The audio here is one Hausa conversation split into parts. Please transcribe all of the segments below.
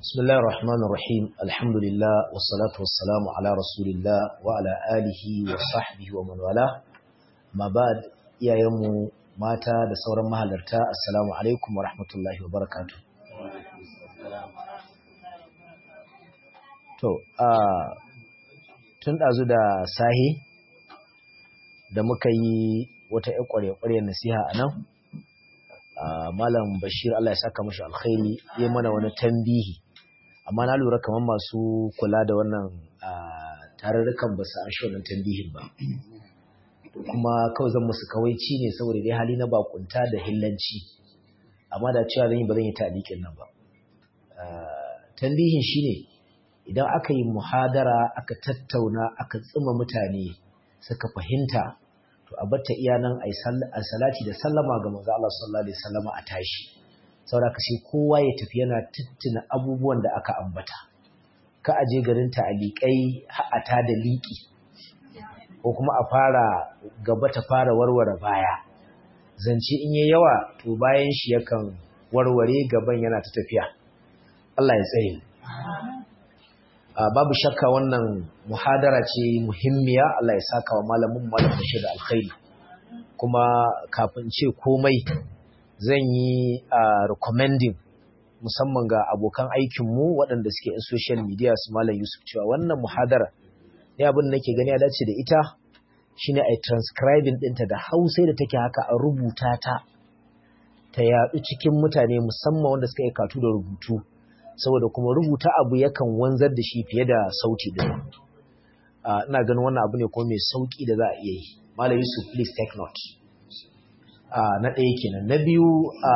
بسم الله الرحمن الرحيم الحمد لله والصلاة والسلام على رسول الله وعلى آله وصحبه ومن والاه ما بعد يا يوم mata da sauran mahalarta assalamu alaikum wa rahmatullahi wa barakatu to a tun ɗazu da sahi da muka yi wata ƴan ƙwarya-ƙwarya nasiha a nan malam bashir Allah ya saka mashi alkhairi ya mana wani tambihi amma na lura kamar masu kula da wannan tarurrukan ba su an shi wannan tambihin ba kuma kawai zan musu kawaici ne saboda dai hali na bakunta da hillanci amma da cewa zan yi ba zan yi talikin nan ba tambihin shine idan aka yi muhadara aka tattauna aka tsima mutane suka fahimta to a batta iya nan a salati da sallama ga manzo Allah sallallahu alaihi wasallama a tashi saboda ka sai kowa ya tafi yana tuttuna abubuwan da aka ambata ka aje garin ta'alikai ha'ata da liƙi ko kuma a fara gaba ta fara warware baya zance in yi yawa to bayan shi yakan warware gaban yana ta tafiya Allah ya tsaye babu shakka wannan muhadara ce muhimmiya Allah ya saka wa malamin malam Bashir da alkhairi kuma kafin ce komai zan yi recommending musamman ga abokan aikinmu waɗanda suke in social media su malam Yusuf cewa wannan muhadara ne abin da nake gani ya dace da ita shine ai transcribing ɗinta da hausa da take haka a rubuta ta ta yaɗu cikin mutane musamman wanda suka yi katu da rubutu saboda kuma rubuta abu yakan wanzar da shi fiye da sauti din ina ganin wannan abu ne kuma mai sauki da za a iya yi malam yusuf please take note na ɗaya kenan na biyu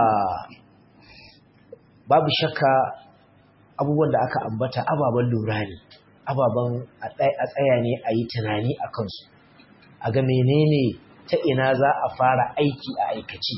babu shakka abubuwan da aka ambata ababen lura ne ababen a tsaya ne a yi tunani a kansu a ga menene ta ina za a fara aiki a aikaci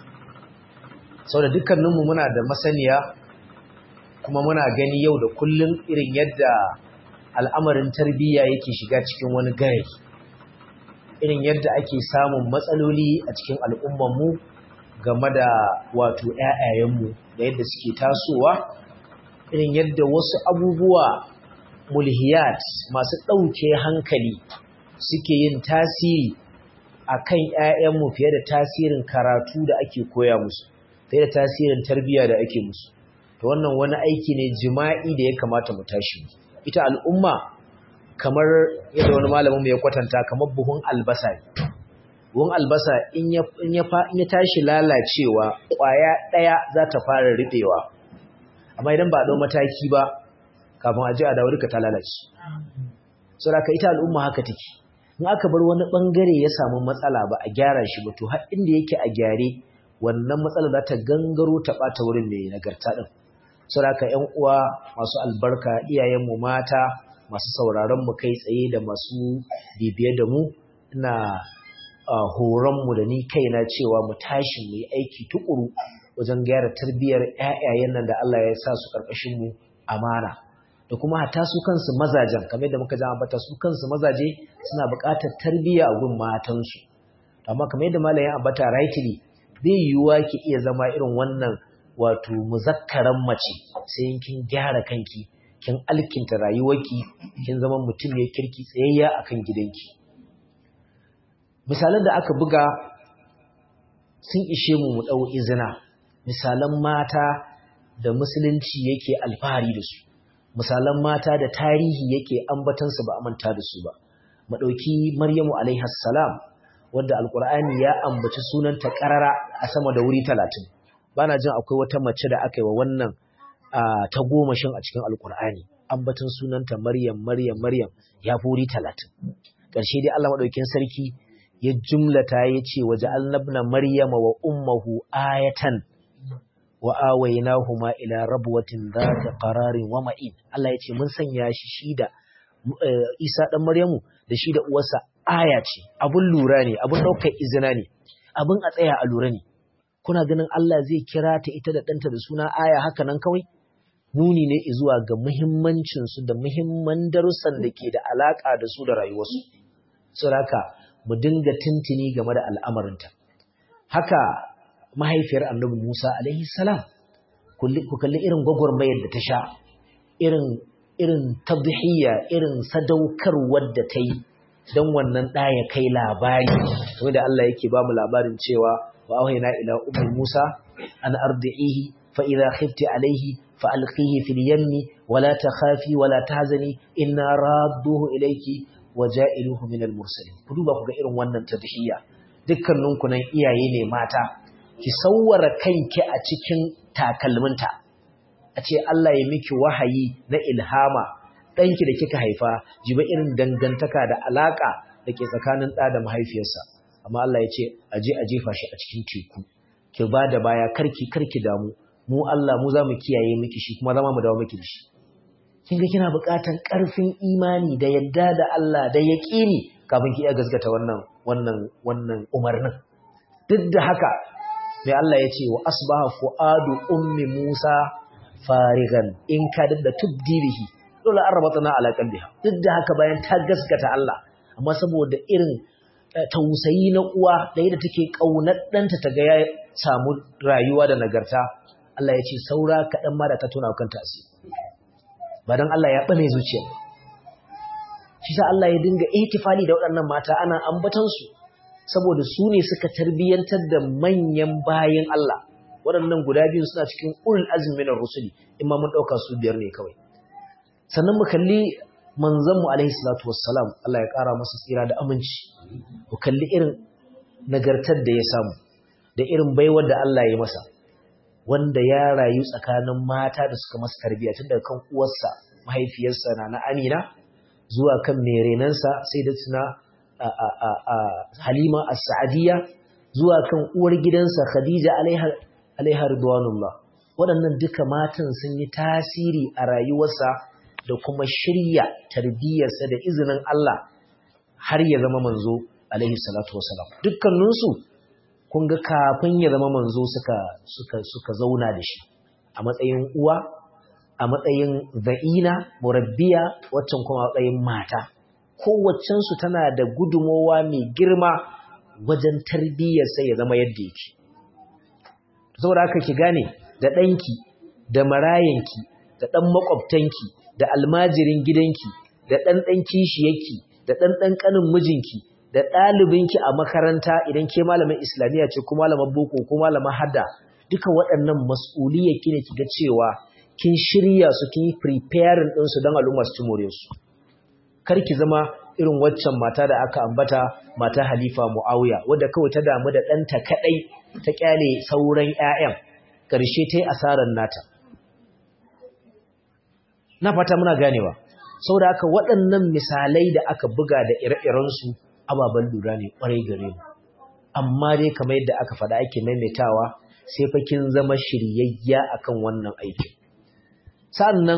sau da dukkaninmu muna da masaniya kuma muna gani yau da kullum irin yadda al'amarin tarbiyya yake shiga cikin wani gari irin yadda ake samun matsaloli a cikin al'ummanmu game da wato ‘ya'yayenmu da yadda suke tasowa irin yadda wasu abubuwa mulhiyat masu ɗauke hankali suke yin tasiri a kan ‘ya'yanmu fiye da tasirin karatu da ake koya musu fiye da tasirin tarbiyya da ake musu to wannan wani aiki ne jima'i da ya kamata mu tashi ita al'umma kamar yadda wani malamin mu ya kwatanta kamar buhun albasa buhun albasa in ya tashi lalacewa ƙwaya ɗaya za ta fara riɓewa amma idan ba a ɗau mataki ba kafin a ji a dawo duka ta lalace saboda ita al'umma haka take in aka bar wani bangare ya samu matsala ba a gyara shi ba to har inda yake a gyare wannan matsala za ta gangaro ta bata wurin mai nagarta din saboda ƴan uwa masu albarka iyayen mu mata masu sauraron mu kai tsaye da masu bibiye da mu ina horon mu da ni kaina cewa mu tashi mu yi aiki tukuru wajen gyara tarbiyyar ƴaƴayen nan da Allah ya sa su karkashin mu amana da kuma hatta su kansu mazajen kamar da muka ji ambata su kansu mazaje suna buƙatar tarbiyya a gun matansu amma kamar yadda malamin ambata rightly bai yiwuwa ki iya zama irin wannan wato muzakkaran mace sai kin gyara kanki kin alkinta rayuwarki kin zama mutum ne kirki tsayayya akan gidanki misalan da aka buga sun ishe mu mu dau izina misalan mata da musulunci yake alfahari da su misalan mata da tarihi yake ambatansu ba a manta da su ba madauki maryamu alaiha salam wanda alqur'ani ya ambaci sunanta karara a sama da wuri 30 bana jin akwai wata mace da aka yi wa wannan ta gomashin a cikin alqur'ani ambatin sunanta maryam maryam maryam ya fi wuri 30 karshe dai Allah madaukin sarki ya jumlata ya ce waje annabna maryama wa ummuhu ayatan wa awaynahuma ila rabwatin dhati qararin wa ma'in Allah yace mun sanya shi shi da Isa dan Maryamu da shi da uwarsa aya ce abun lura ne abun daukar izina ne abun a tsaya a lura ne kuna ganin Allah zai kira ta ita da danta da suna aya haka nan kawai nuni ne zuwa ga muhimmancin su da muhimman darussan da ke da alaka da su da rayuwarsu saboda mu dinga tintini game da al'amarinta haka mahaifiyar annabi Musa alaihi salam ku kalli irin gwagwarmayar da ta sha irin irin tabhiyya irin sadaukar wadda ta yi don wannan ɗa ya kai labari kamar da Allah yake ba mu labarin cewa wa auhayna ila ummi Musa an ardi'ihi fa idha khifti alayhi fa alqihi fil yammi wa la takhafi wa la tahzani inna radduhu ilayki wa ja'iluhu min al mursalin ku duba ku ga irin wannan tadhiyya dukkaninku nan iyaye ne mata ki sawwara kanki a cikin takalminta a ce Allah ya miki wahayi na ilhama ɗanki da kika haifa jiba irin dangantaka da alaƙa da ke tsakanin ɗa da mahaifiyarsa amma Allah ya ce a je a jefa shi a cikin teku ki ba da baya karki karki damu mu Allah mu za mu kiyaye miki shi kuma zama mu dawo miki da shi kin ga kina buƙatar ƙarfin imani da yadda da Allah da yaƙini kafin ki iya gaskata wannan wannan wannan umarnin duk da haka mai Allah ya ce wa asbaha fuadu ummi Musa farigan in ka da tubdi bihi dole an rabata na ala qalbiha duk da haka bayan ta gaskata Allah amma saboda irin tausayi na uwa da yadda take kaunar danta ta ga ya samu rayuwa da nagarta Allah ya ce saura kaɗan ma da ta tona kanta asiri ba dan Allah ya bane zuciya shi sa Allah ya dinga ihtifali da waɗannan mata ana ambatan su saboda su ne suka tarbiyyantar da manyan bayan Allah waɗannan guda biyu suna cikin ulul azmi minar rusuli in ma mun ɗauka su biyar ne kawai sannan mu kalli manzon mu alaihi salatu wassalam Allah ya ƙara masa tsira da aminci mu kalli irin nagartar da ya samu da irin baiwar da Allah ya masa wanda ya rayu tsakanin mata da suka masa tarbiyya tun daga kan uwarsa mahaifiyarsa na na Amina zuwa kan merenansa sai da tuna Halima as-Sa'diyya zuwa kan uwar gidansa Khadija alaiha alaiha ridwanullah waɗannan duka matan sun yi tasiri a rayuwarsa da kuma shirya tarbiyyarsa da izinin Allah har ya zama manzo alaihi salatu wasalam dukkaninsu kun ga kafin ya zama manzo suka suka suka zauna da shi a matsayin uwa a matsayin za'ina murabbiya waccan kuma matsayin mata kowaccensu tana da gudumowa mai girma wajen tarbiyyarsa ya zama yadda yake saboda haka ki gane da ɗanki da marayanki da ɗan makwabtanki da almajirin gidanki da ɗan ɗan kishiyarki da ɗan ɗan ƙanin mijinki da ɗalibinki a makaranta idan ke malamin islamiyya ce ko malamin boko ko malamin hadda duka waɗannan mas'uliyyarki ne kiga cewa kin shirya su kin yi preparing ɗinsu don al'umma su ci more su kar ki zama irin waccan mata da aka ambata mata halifa mu'awiya wadda kawai ta damu da ɗanta kaɗai ta ƙyale sauran 'ya'yan ƙarshe ta yi asarar nata na fata muna ganewa saboda haka waɗannan misalai da aka buga da ire-irensu ababen lura ne ƙwarai gare mu amma dai kamar yadda aka faɗa ake maimaitawa sai fa kin zama shiryayya akan wannan aikin sannan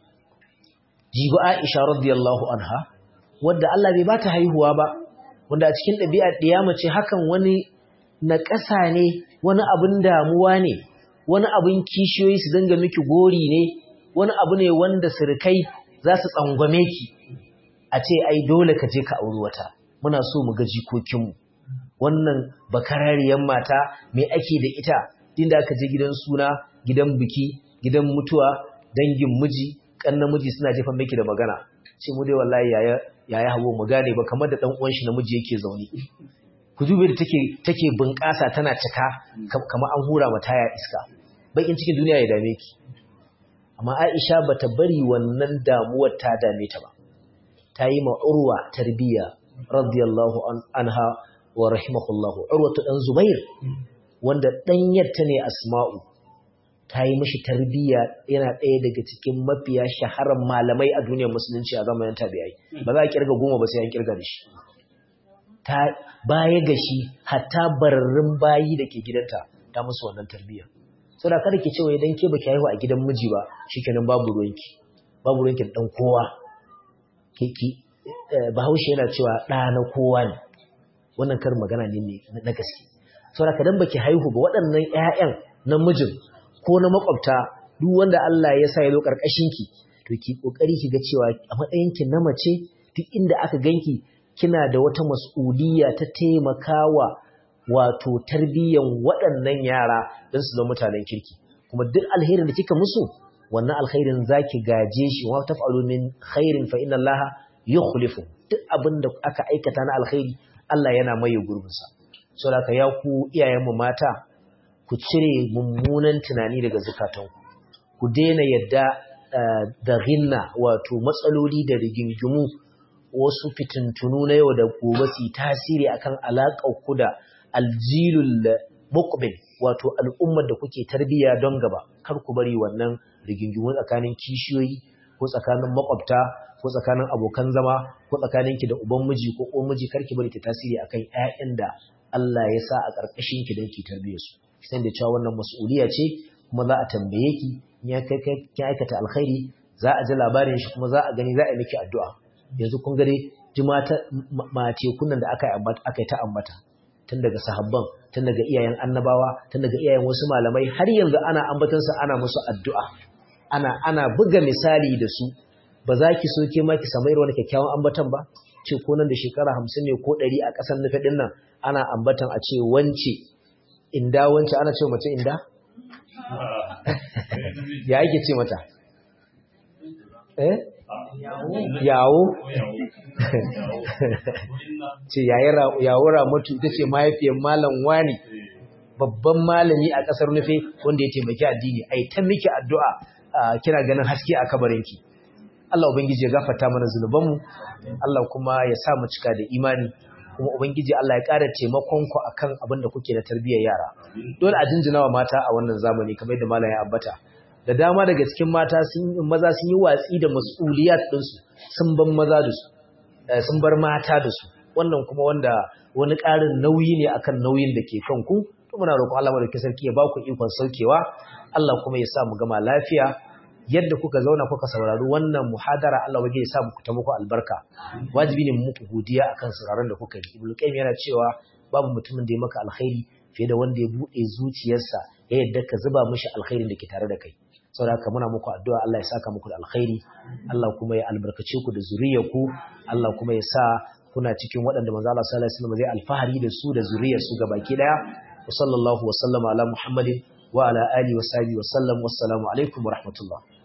jibi Aisha radiyallahu anha wadda Allah bai bata haihuwa ba wanda a cikin ɗabi'ar ɗiyama ce hakan wani na ƙasa ne wani abin damuwa ne wani abin kishiyoyi su dinga miki gori ne wani abu ne wanda sirkai za su tsangwame ki a ce ai dole ka je ka auri wata muna so mu ga jikokinmu wannan bakarariyar mata me ake da ita inda aka je gidan suna gidan biki gidan mutuwa dangin miji kan namiji suna jefa miki da magana ce mu dai wallahi yaya yaya hawo mu gane ba kamar da dan uwan shi namiji yake zaune ku dube da take take bunƙasa tana cika kamar an hura mata ya iska bakin cikin duniya ya dame ki amma Aisha bata bari wannan damuwar ta dame ta ba ta yi ma Urwa tarbiya radiyallahu anha wa rahimahullahu Urwa dan Zubair wanda ɗanyarta ne Asma'u ta yi mashi tarbiyya yana ɗaya daga cikin mafiya shaharar malamai a duniyar musulunci a zamanin tabi'ai ba za a kirga goma ba sai an kirga da shi ta baya ga shi hatta bararrun bayi da ke gidanta ta musu wannan tarbiyya so da kada ki ce wai dan ke baki haihu a gidan miji ba shikenan babu ruwanki babu ruwanki dan kowa ki ki bahaushe yana cewa ɗa na kowa ne wannan kar magana ne na gaske so da kadan baki haihu ba waɗannan ƴaƴan na mijin ko na makwabta duk wanda Allah ya sa ya zo karkashin ki to ki kokari ki ga cewa a matsayin ki na mace duk inda aka ganki kina da wata mas'uliyya ta taimakawa wato tarbiyyan waɗannan yara don su zama mutanen kirki kuma duk alherin da kika musu wannan alkhairin zaki gaje shi wa taf'alu min khairin fa inna allaha yukhlifu duk abin da aka aikata na alkhairi Allah yana maye gurbin sa saboda ya ku iyayen mu mata ku cire mummunan tunani daga zakatanku ku daina yadda da ginna wato matsaloli da rigingimu wasu fitintunu na yau da gobe su tasiri akan alaƙar ku da aljilul muqbil wato al'ummar da kuke tarbiyya don gaba kar ku bari wannan rigingimu tsakanin kishiyoyi ko tsakanin makwabta ko tsakanin abokan zama ko tsakanin ki da uban miji ko uwan miji kar ki bari ta tasiri akan ƴaƴan da Allah ya sa a ƙarƙashin ki don ki tarbiyyar su san da cewa wannan mas'uliya ce kuma za a tambaye ki in ya kai kin aikata alkhairi za a ji labarin shi kuma za a gani za a yi miki addu'a yanzu kun gare jimata mace kunnan da aka aka yi ta ambata tun daga sahabban tun daga iyayen annabawa tun daga iyayen wasu malamai har yanzu ana ambatansa ana musu addu'a ana ana buga misali da su ba za ki so ke ma ki samu irin wani kyakkyawan ambatan ba ce ko nan da shekara hamsin ne ko ɗari a ƙasar nufi ɗin nan ana ambatan a ce wance inda wance ana ce mace inda ya ake ce mata eh yawo ce yawo ramatu ita ce mahaifiyar malam wani babban malami a ƙasar nufe wanda ya taimaki addini ai ta miki addu'a kina ganin haske a kabarinki Allah ubangiji ya gafarta mana zunubanmu Allah kuma ya sa mu cika da imani kuma ubangiji Allah ya ƙara taimakon ku akan abin da kuke na tarbiyyar yara dole a jinjina wa mata a wannan zamani kamar yadda malam ya ambata da dama daga cikin mata sun maza sun yi watsi da mas'uliyat ɗinsu sun bar maza da su sun bar mata da su wannan kuma wanda wani ƙarin nauyi ne akan nauyin da ke kan ku to muna roƙon Allah madaukakin sarki ya ba ku ikon saukewa Allah kuma ya sa mu gama lafiya yadda kuka zauna kuka saurari wannan muhadara Allah waje ya sa muku ta muku albarka wajibi ne muku godiya akan sauraron da kuka yi Ibn Qayyim yana cewa babu mutumin da ya maka alkhairi fiye da wanda ya bude zuciyarsa ya yadda ka zuba mishi alkhairin da ke tare da kai saboda haka muna muku addu'a Allah ya saka muku da alkhairi Allah kuma ya albarkace ku da zuriyarku Allah kuma ya sa kuna cikin waɗanda manzo Allah sallallahu alaihi wasallam zai alfahari da su da zuriyarsu gabaki daya wa sallallahu wa sallama ala muhammadin wa ala alihi wa sahbihi wa sallam wassalamu alaikum wa rahmatullah